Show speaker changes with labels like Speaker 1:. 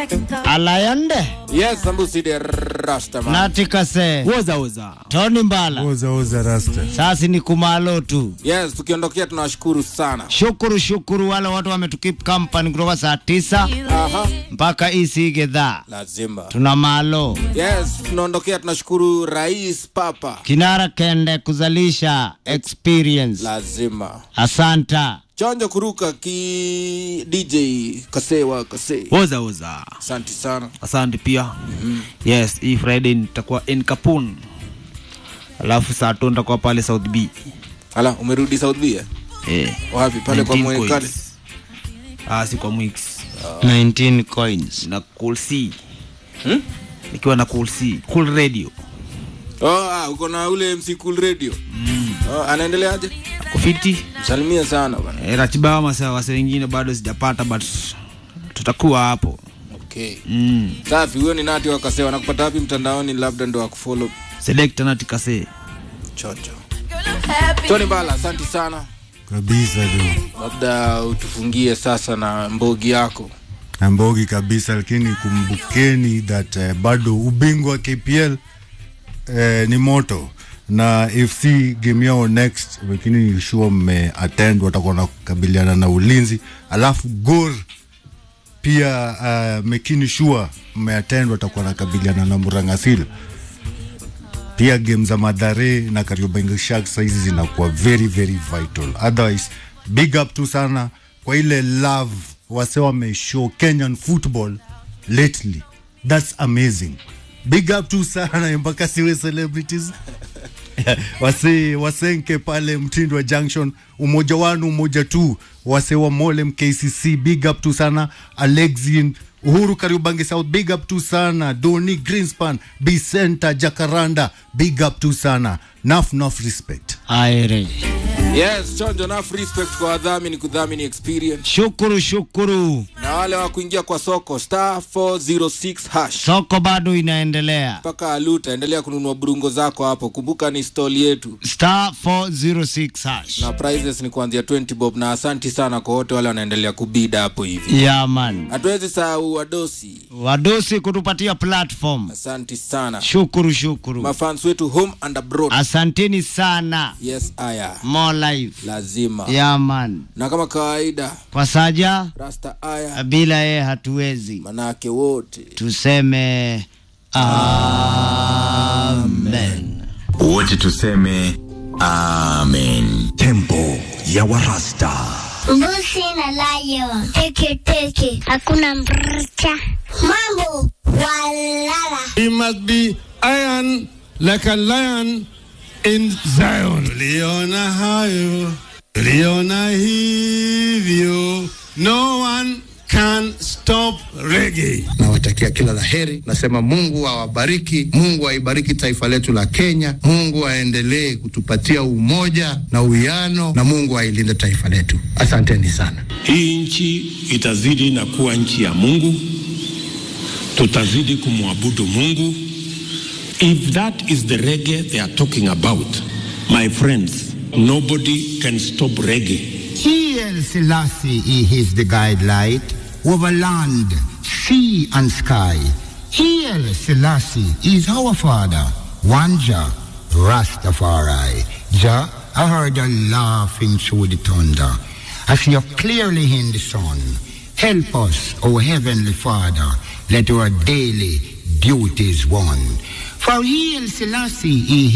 Speaker 1: alayande
Speaker 2: Yes, Sambusi de Rastaman.
Speaker 1: natikase
Speaker 3: woza woza
Speaker 1: toni mbala
Speaker 4: Oza oza rasta.
Speaker 1: sasi ni kumalo tu
Speaker 2: Yes, tukiondokea tunawashukuru sana.
Speaker 1: shukuru shukuru wale watu wametukip company kutoka saa tisa
Speaker 2: Aha,
Speaker 1: mpaka isige dhaa
Speaker 2: lazima.
Speaker 1: tuna malo
Speaker 2: Yes, tunaondokea tunashukuru Rais Papa.
Speaker 1: kinara kende kuzalisha experience
Speaker 2: Lazima.
Speaker 1: asanta
Speaker 2: Chonjo kuruka ki DJ Kasewa Kase.
Speaker 3: woza woza
Speaker 2: Asante sana.
Speaker 3: asante pia yes hii friday nitakuwa in kapun alafu saa tu nitakuwa pale south b
Speaker 2: Ala, umerudi South B? eh?
Speaker 3: eh.
Speaker 2: Wapi? Pale kwa
Speaker 3: 19
Speaker 2: mwekali.
Speaker 3: coins. ah, si kwa mwix
Speaker 1: 19 coins
Speaker 3: na cool c nikiwa na cool c cool radio
Speaker 2: Oh, ah, uko na ule MC Cool Radio. Oh, anaendeleaje?
Speaker 3: kufiti
Speaker 2: Msalimie sana bwana.
Speaker 3: eh, ratiba masa wase wengine bado sijapata but tutakuwa hapo
Speaker 2: Okay.
Speaker 3: mm.
Speaker 2: Safi, huyo ni Nati wa Kasewa. Nakupata wapi mtandaoni labda ndo akufollow.
Speaker 3: selekta natikase
Speaker 2: Chonjo. Tony Bala, asante sana.
Speaker 4: Kabisa tu.
Speaker 2: Labda utufungie sasa na mbogi yako.
Speaker 4: Ambogi kabisa lakini kumbukeni that uh, bado ubingwa KPL uh, ni moto na FC game yao next, lakini sure mme attend, watakuwa na kukabiliana na ulinzi, alafu Gor pia uh, mekini sure mme attend, watakuwa nakabiliana na Murangasila pia game za Madhare na Kariobangi Sharks saizi zinakuwa very very vital. Otherwise, big up tu sana kwa ile love wase wameshow Kenyan football lately. That's amazing. Big up tu sana mpaka siwe celebrities wase wasenke pale Mtindwa Junction, umoja wanu umoja tu, wase wa Molem KCC, big up tu sana Alexin Uhuru Kariubangi South, big up tu sana Doni Greenspan, Bicenta Jacaranda, big up tu sana naf naf respect.
Speaker 1: aire
Speaker 2: Yes, chonjo na respect kwa wadhamini kudhamini experience
Speaker 1: shukuru shukuru
Speaker 2: na wale wa kuingia kwa soko star 406 hash
Speaker 1: soko bado inaendelea
Speaker 2: mpaka aluta. Endelea kununua burungo zako hapo. Kumbuka ni stall yetu
Speaker 1: star 406 hash
Speaker 2: na prizes ni kuanzia 20 bob, na asanti sana kwa wote wale wanaendelea kubida hapo hivi.
Speaker 1: yaman
Speaker 2: Hatuwezi sahau wadosi,
Speaker 1: wadosi kutupatia platform
Speaker 2: asanti sana
Speaker 1: shukuru shukuru
Speaker 2: mafans wetu home and abroad.
Speaker 1: asanteni sana
Speaker 2: Yes, aya
Speaker 1: more life
Speaker 2: lazima
Speaker 1: yaman
Speaker 2: na kama kawaida
Speaker 1: kwa saja
Speaker 2: rasta aya
Speaker 1: bila yeye hatuwezi
Speaker 2: manake wote
Speaker 1: tuseme amen
Speaker 5: wote tuseme amen
Speaker 6: tempo ya warasta
Speaker 7: Mbuzi na lion. Teke teke. Hakuna mrcha. Mambo walala.
Speaker 8: He must be iron like a lion in Zion. Tuliona hayo, tuliona hivyo. No one can stop reggae.
Speaker 9: nawatakia kila la heri. Nasema Mungu awabariki, Mungu aibariki taifa letu la Kenya, Mungu aendelee kutupatia umoja na uwiano, na Mungu ailinde taifa letu. Asanteni sana.
Speaker 8: Hii nchi itazidi na kuwa nchi ya Mungu, tutazidi kumwabudu Mungu. If that is the reggae they are talking about, my friends, nobody can stop reggae.
Speaker 10: E.L. Selassie is the guidelight over land, sea and sky. E.L. Selassie is our father, one Jah, Rastafari. Jah, I heard you laughing through the thunder. I see you clearly in the sun. Help us, O Heavenly Father, let our daily duties one. For E.L. Selassie